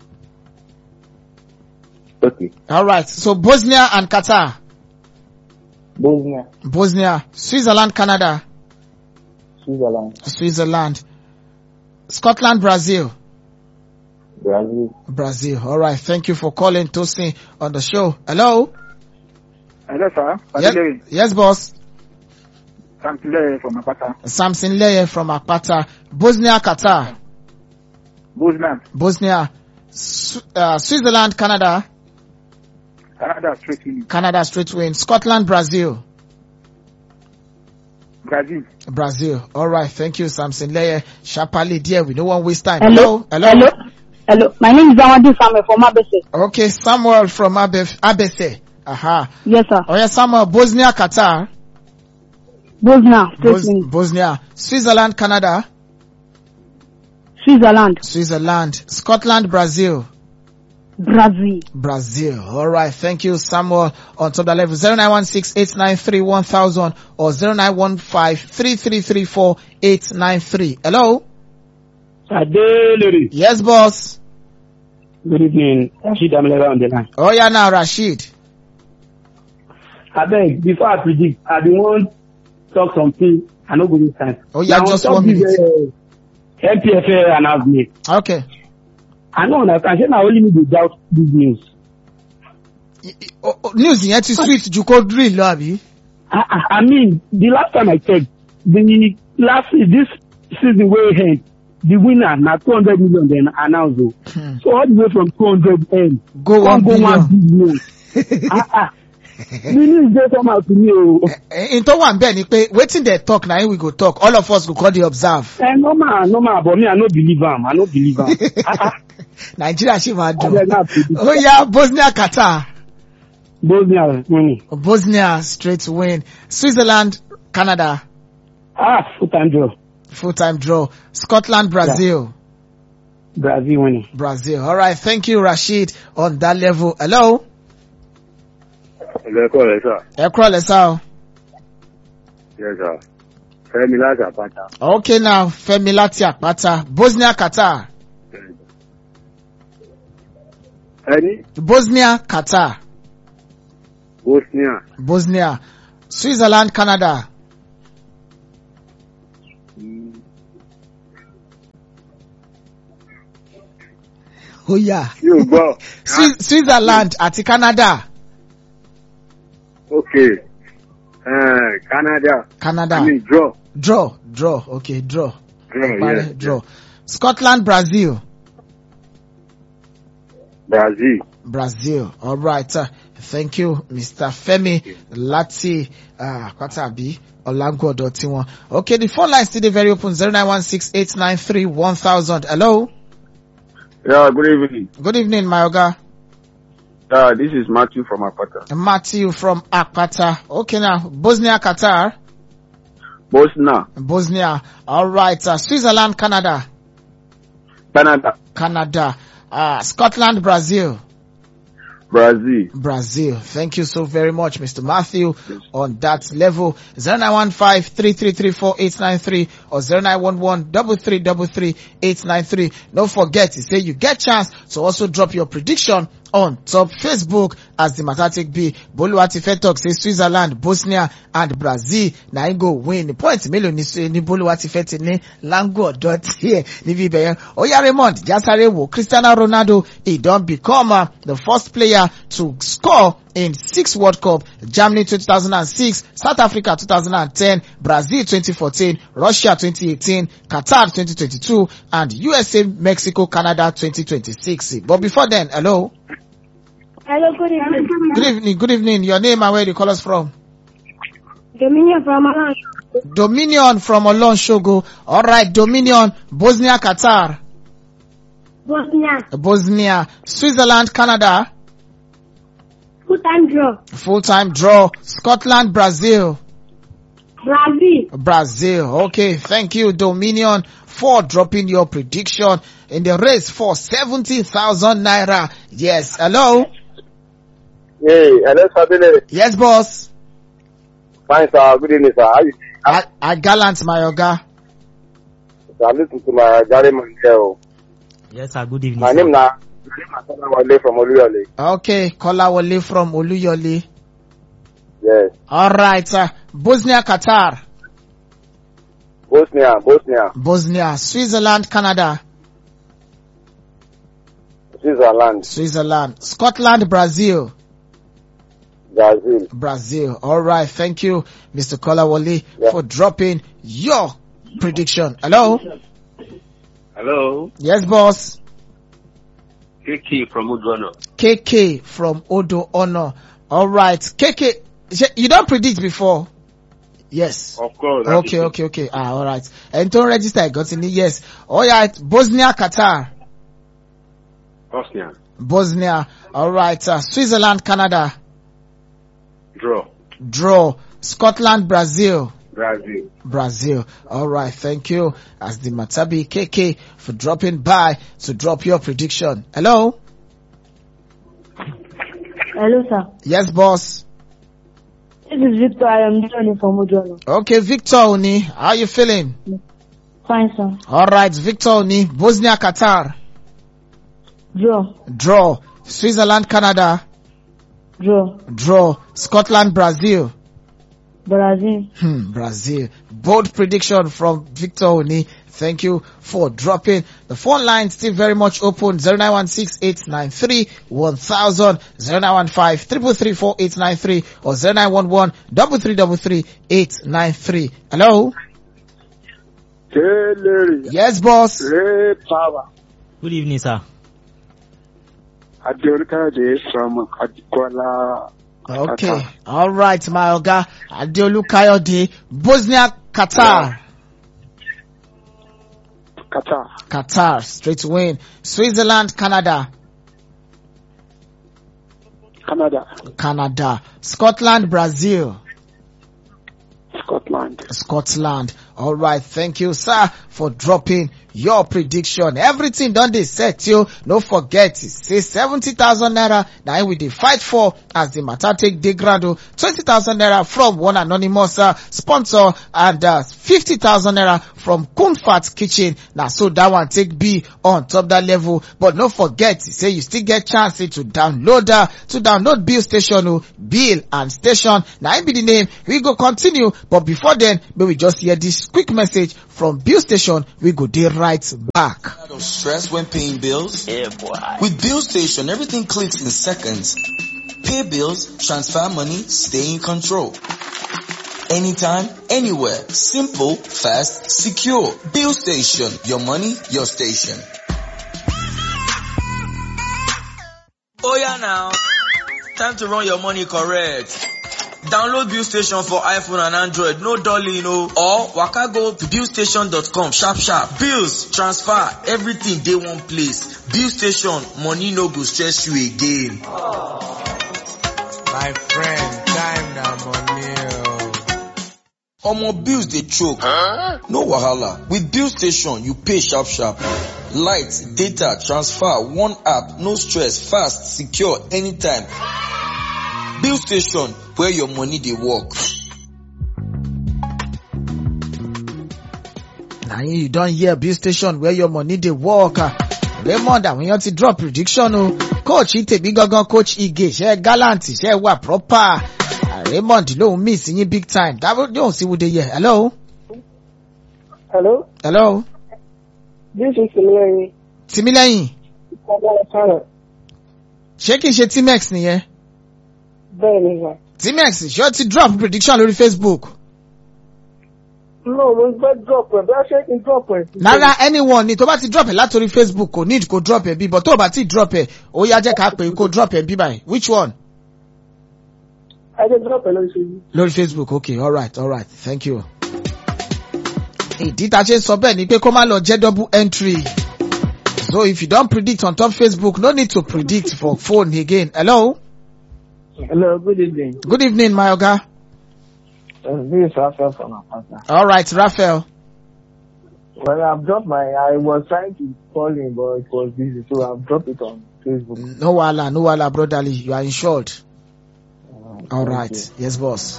Speaker 3: okay.
Speaker 2: All right. So Bosnia and Qatar.
Speaker 3: Bosnia,
Speaker 2: Bosnia, Switzerland, Canada,
Speaker 3: Switzerland,
Speaker 2: Switzerland, Scotland, Brazil.
Speaker 3: Brazil.
Speaker 2: Brazil. All right. Thank you for calling Tosin on the show. Hello.
Speaker 10: Hello, sir.
Speaker 2: Yes, yes, boss.
Speaker 10: I'm Tile from Apata.
Speaker 2: Samson Leye from Akpata. Bosnia, Qatar.
Speaker 10: Bosnia,
Speaker 2: Bosnia, Sw- uh, Switzerland, Canada,
Speaker 10: Canada, straight in.
Speaker 2: Canada straight win. Scotland, Brazil.
Speaker 10: Brazil.
Speaker 2: Brazil. All right. Thank you, Samson Leye. Shapali, dear. We don't want to waste time.
Speaker 11: Hello.
Speaker 2: Hello.
Speaker 11: Hello. Hello. My name is Zawadi Samuel from Abese.
Speaker 2: Okay. Samuel from Abe- Abese. Aha.
Speaker 11: Yes, sir.
Speaker 2: Oh, yeah, Samuel. Bosnia, Qatar.
Speaker 11: Bosnia, straight
Speaker 2: Bos-
Speaker 11: win.
Speaker 2: Bosnia. Switzerland, Canada.
Speaker 11: Switzerland,
Speaker 2: Switzerland. Scotland, Brazil.
Speaker 11: Brazil.
Speaker 2: Brazil. All right. Thank you, Samuel. On top of the level 0916-893-1000 or 0915-3334-893. Hello.
Speaker 12: Adelere.
Speaker 2: Yes, boss.
Speaker 12: Good evening. Rashid Amlera on the line.
Speaker 2: Oh, yeah, now Rashid.
Speaker 12: Abeg, before I predict, I bin wan talk something. I no go use time.
Speaker 2: Oh, yeah,
Speaker 12: Na on
Speaker 2: just
Speaker 12: top
Speaker 2: one
Speaker 12: this,
Speaker 2: minute.
Speaker 12: uh, MPFA announcement.
Speaker 2: Okay.
Speaker 12: I no understand. Shey na only me dey doubt this news.
Speaker 2: Oh, oh, news yẹn ti sweet ju kó drill lọ àbí?
Speaker 12: I, I, I mean, the last time I checked, the last this season wey end, the winner na two hundred million dem announce o. So all the way from two hundred m
Speaker 2: Go one
Speaker 12: go one
Speaker 2: billion.
Speaker 12: billion. ah ah. The news dey somehow to me o.
Speaker 2: In tó wà ń bẹ̀ ni pé wetin dey talk na him we go talk. All of us go come dey observe.
Speaker 12: Eh, normal, normal, but me, I no believe am. I no believe am.
Speaker 2: Nàìjíríà ṣì máa dùn.
Speaker 12: Abeg, na predict.
Speaker 2: Ó yá Bosnia Qatar.
Speaker 12: Bosnia winning.
Speaker 2: Bosnia straight win. Switzerland Canada.
Speaker 12: Ah, full time draw.
Speaker 2: Full time draw. Scotland Brazil.
Speaker 12: Brazil winning.
Speaker 2: Brazil. All right. Thank you, Rashid, on that level. Hello.
Speaker 13: ẹlẹ́kọ̀ rẹ̀ sà
Speaker 2: Ẹ kúrọ̀ lẹ́sà o.
Speaker 13: yẹ sà fẹ́mi láti àpáta
Speaker 2: Okay now, Femi láti àpáta. Bosnia, Qatar.
Speaker 13: ẹni
Speaker 2: Bosnia, Qatar.
Speaker 13: bosnia
Speaker 2: Bosnia. Switzerland, Canada. Ó yá.
Speaker 13: yóò gbọ́
Speaker 2: Swi- Switzerland àti Canada.
Speaker 13: ok eh, canada
Speaker 2: Canada.
Speaker 13: i mean draw
Speaker 2: Draw, draw, okay, draw.
Speaker 13: draw
Speaker 2: Parí,
Speaker 13: yes
Speaker 2: draw. Scotland, Brazil.
Speaker 13: brazil
Speaker 2: Brazil. All right. Uh, thank you, Mr. Femi Lati uh, Kwatabi Olangodo Tiwon. Okay, the phone line still dey very open 0916893100. Hello.
Speaker 14: Yeah, good evening.
Speaker 2: Good evening, my Oga.
Speaker 14: Uh, this is Matthew from Apata.
Speaker 2: Matthew from Akpata. Okay now, Bosnia, Qatar.
Speaker 14: Bosnia,
Speaker 2: Bosnia. All right. Uh, Switzerland, Canada.
Speaker 14: Canada,
Speaker 2: Canada. Uh, Scotland, Brazil.
Speaker 14: Brazil.
Speaker 2: Brazil. Thank you so very much, Mr. Matthew, on that level. 0915-3334893 or 0911-333-893. Don't forget to say you get chance to also drop your prediction on top Facebook as the Matatic B. Boluwati Fetok says Switzerland, Bosnia and Brazil. Na im go win. The point mélòó ni Swi- ni Boluwati Feti ní Lango ọ̀dọ́ tiẹ̀ níbi ibẹ̀ yẹn. Oya Raymond Jasare wo Cristiano Ronaldo he don become uh, the first player to score in six World Cup, Germany 2006, South Africa 2010, Brazil 2014, Russia 2018, Qatar 2022, and USA, Mexico, Canada 2026. But before then, hello.
Speaker 11: Hello, good evening.
Speaker 2: Good evening, good evening. Your name and where you call us from?
Speaker 11: Dominion from Alan.
Speaker 2: Dominion from Olon Shogo. Alright, Dominion, Bosnia, Qatar,
Speaker 11: Bosnia.
Speaker 2: Bosnia, Switzerland, Canada,
Speaker 11: Full time draw.
Speaker 2: full-time draw, Scotland, Brazil,
Speaker 11: Brazil.
Speaker 2: Brazil. Okay, thank you, Dominion, for dropping your prediction in the race for 70,000 naira. Yes, hello?
Speaker 13: hey hello sabele
Speaker 2: Yes, boss.
Speaker 13: fine sir good evening sir how you
Speaker 2: I, I gallant my oga.
Speaker 13: salute to my jare man there o
Speaker 1: Yes, sir. Good evening.
Speaker 13: my
Speaker 1: sir.
Speaker 13: name na my name na Kolawole from oluyole
Speaker 2: Okay, Kolawole from Oluyole.
Speaker 13: yes
Speaker 2: Alright, uh, Bosnia, Qatar,
Speaker 13: bosnia bosnia
Speaker 2: Bosnia, Switzerland, Canada,
Speaker 13: switzerland
Speaker 2: Switzerland, Scotland, Brazil,
Speaker 13: brazil
Speaker 2: Brazil. Alright, thank you, Mr. Kolawole,
Speaker 13: Yeah.
Speaker 2: for dropping your prediction. Hello?
Speaker 15: Hello,
Speaker 2: Yes, boss.
Speaker 15: Kiki from Udrono.
Speaker 2: KK from Odo Honor. Alright, KK, ṣe- you don't predict before? Yes.
Speaker 15: Of course. that
Speaker 2: Okay,
Speaker 15: is it.
Speaker 2: okay, okay. Ah, alright. And don't register, I got in yes. Alright, Bosnia, Qatar,
Speaker 15: Bosnia.
Speaker 2: Bosnia. Alright, uh, Switzerland, Canada,
Speaker 15: Draw.
Speaker 2: draw. Scotland, Brazil,
Speaker 15: Brazil.
Speaker 2: Brazil. Alright, thank you. As the Matabi KK for dropping by to drop your prediction. Hello?
Speaker 11: Hello, sir.
Speaker 2: Yes, boss.
Speaker 11: This is Victor. I am joining from Ujono.
Speaker 2: Okay, Victor Oni, how you feeling?
Speaker 11: Fine, sir.
Speaker 2: Alright, Victor Oni, Bosnia, Qatar,
Speaker 11: Draw.
Speaker 2: draw. Switzerland, Canada,
Speaker 11: Draw.
Speaker 2: draw. Scotland, Brazil,
Speaker 11: Brazil.
Speaker 2: hmm, Brazil. Bold prediction from Victor Oni. Thank you for dropping. The phone line still very much open. 0916-893-1000, 0915-333-4893 or 0911-333-893. Hello?
Speaker 13: Kelere.
Speaker 2: Yes, boss.
Speaker 13: Ray power.
Speaker 1: Good evening, sir.
Speaker 13: Adeolukade from Adikola.
Speaker 2: Okay. All right, my Oga. Adeolu Kayode, Bosnia, Qatar.
Speaker 13: Qatar.
Speaker 2: Qatar, straight win. Switzerland, Canada.
Speaker 13: Canada.
Speaker 2: Canada. Scotland, Brazil.
Speaker 13: Scotland.
Speaker 2: Scotland. All right. Thank you, sir, for dropping your prediction everything don dey set yo no forget say seventy thousand naira na im we dey fight for as the matter take dey ground o twenty thousand naira from one anonymous uh, sponsor and uh, fifty thousand naira from kunfat kitchen na so that one take be on top that level but no forget say you still get chance eh, to download uh, to download bill station o bill and station na im be the name we go continue but before then may we just hear this quick message from bill station we go dey right back.
Speaker 8: Out of stress when paying bills? Yeah, boy. With Bill Station, everything clicks in seconds. Pay bills, transfer money, stay in control. Anytime, anywhere. Simple, fast, secure. Bill Station. Your money, your station. Oh yeah now. Time to run your money correct. Download Bill Station for iPhone and Android, no dolly, no. Or waka go to billstation.com sharp sharp. Bills, transfer, everything dey one place. Bill Station, money no go stress you again.
Speaker 16: My friend, time na money.
Speaker 8: Omo bills dey choke. No wahala. With Bill Station, you pay sharp sharp. Light, data, transfer, one app, no stress, fast, secure, anytime. Bill Station, where your money dey work.
Speaker 2: na him you don hear bill station where your money dey work ah. raymond àwọn èèyàn ti drop prediction o coach tèmi gangan coach ige ṣe gallant ṣe wà proper Ah, raymond lòun miss yín big time dábò yóò sí wúde yẹ hello
Speaker 17: Hello,
Speaker 2: hello
Speaker 17: this is Similari.
Speaker 2: tìmílẹ́yìn
Speaker 17: Kọ́lá
Speaker 2: ṣé kìí ṣe tmex nìyẹn
Speaker 17: Bẹ́ẹ̀ ni sà.
Speaker 2: tmex ṣé o ti drop prediction lórí facebook
Speaker 17: No, mo gbẹ́ drop ẹ̀ bí a ṣe ń drop ẹ̀.
Speaker 2: rárá anyone ni tó bá ti drop ẹ látòrí facebook kò need kó drop ẹ bí but tó o bá ti drop ẹ ó yá jẹ́ ká pè é kó drop ẹ bí báyìí which one.
Speaker 17: Ẹ jẹ́ drop ẹ̀ lórí ṣe.
Speaker 2: lórí facebook okay alright alright thank you. ìdí tá a ṣe ń sọ bẹ́ẹ̀ ni pé kó má lọ jẹ́ double entry so if you don predict on top facebook no need to predict for phone again hello.
Speaker 17: Hello, good evening.
Speaker 2: good evening my oga.
Speaker 17: Uh, this is Raphael from Apata.
Speaker 2: alright raphael.
Speaker 17: Well, I've dropped my, I was trying to call him, but it was busy, so I've dropped it on Facebook.
Speaker 2: no wahala no wahala brotherly you are insured. alright yes boss.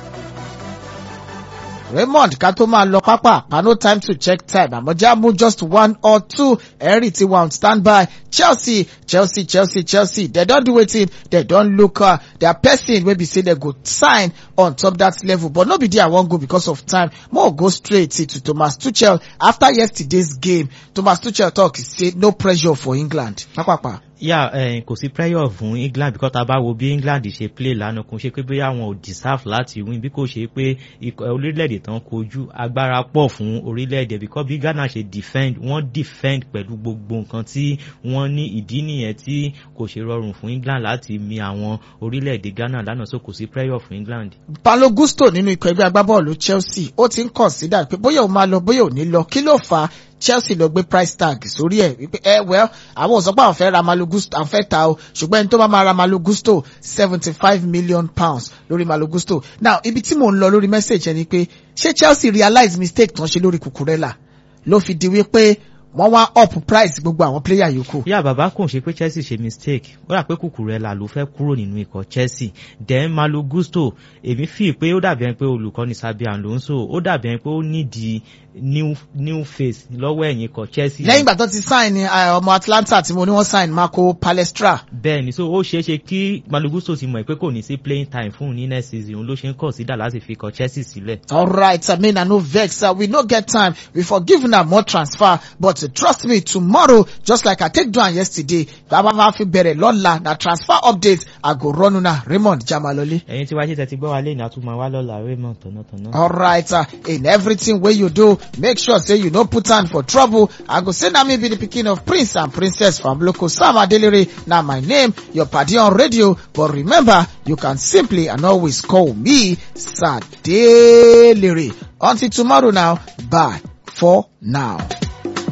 Speaker 2: raymond ká tó máa lọ pápá pa no time to check time àmọ́já mú just one or two ẹ̀rí tí wọ́n stand by chelsea chelsea chelsea chelsea they don do wetin they don look uh, their person wey be say they go sign on top that level but no be there i wan go because of time more go straight to thomas tuchel after yesterday's game thomas tuchel talk say no pressure for england pápápá.
Speaker 1: yà yeah, kò sí pressure fún england because tá a bá wo bí england ṣe play lánàá kò ṣe pé bóyá wọn ò deserve láti win bí kò ṣe pé ikọ̀ orílẹ̀-èdè tán kojú agbára pọ̀ fún orílẹ̀-èdè because bí ghana ṣe defend wọ́n defend pẹ̀lú gbogbo nǹkan tí wọ́n ní ìdí nìyẹn tí kò ṣe rọrùn fún england láti mi àwọn orílẹ̀-èdè ghana lánàá so kò sí pressure fún england.
Speaker 2: paulo gusto nínú ikọ̀ ẹgbẹ́ agbábọ́ọ̀lù chelsea ó ti ń consider pé bóyá òun máa lọ bóyá ò ní lọ kí ló fà á chelsea lọ gbé price tag sórí ẹ wípé ẹ well àwọn ò sọ pé àwọn fẹ́ ra malo gusto àwọn fẹ́ ta o ṣùgbọ́n ẹni tó bá máa ra malo gusto seventy five million pounds lórí malo gusto now ibi tí mò ń lọ lórí message ẹ ni pé ṣé chelsea realize mistake tán ṣe lórí kukurela ló fi di wípé wọ́n wá up price gbogbo àwọn player yòókù.
Speaker 1: yá bàbá kò ṣe pé chelsea ṣe mistake ó dà pé Cucurella ló fẹ́ kúrò nínú ikọ̀ chelsea then malo gusto èmi fi pé ó dàbí ẹni pé olùkọ́ni sabi alonso ó dàbí ẹni pé ó nídìí new new face lọ́wọ́ ẹ̀yìn ikọ̀ chelsea.
Speaker 2: lẹ́yìn ìgbà tó ti sign ọmọ atlanta tí mo ní wọ́n sign marco palestra.
Speaker 1: bẹ́ẹ̀ni so ó ṣeé ṣe kí malo gusto ti mọ̀ pé kò ní sí playing time fún un ní next season òun ló ṣe ń consider láti fi ikọ̀ chelsea sílẹ̀.
Speaker 2: alright i mean i no vex uh, we no get time we for give una more transfer but uh, trust me tomorrow just like i take do am yesterday bàbá máa fi bẹ̀rẹ̀ lọ́la na transfer update i go run una raymond jamalole.
Speaker 1: ẹ̀yin tí wàá ṣe tẹ̀sí gbọ́ wa lé ní àtúmọ̀ wa lọ́la raymond tọ̀nàtọ̀nà.
Speaker 2: alright uh, in everything wey you do make sure say you no put hand for trouble i go say na me be the pikin of prince and princess from local sam adelere na my name your padi on radio but remember you can simply and always call me sadelere until tomorrow now bye for now.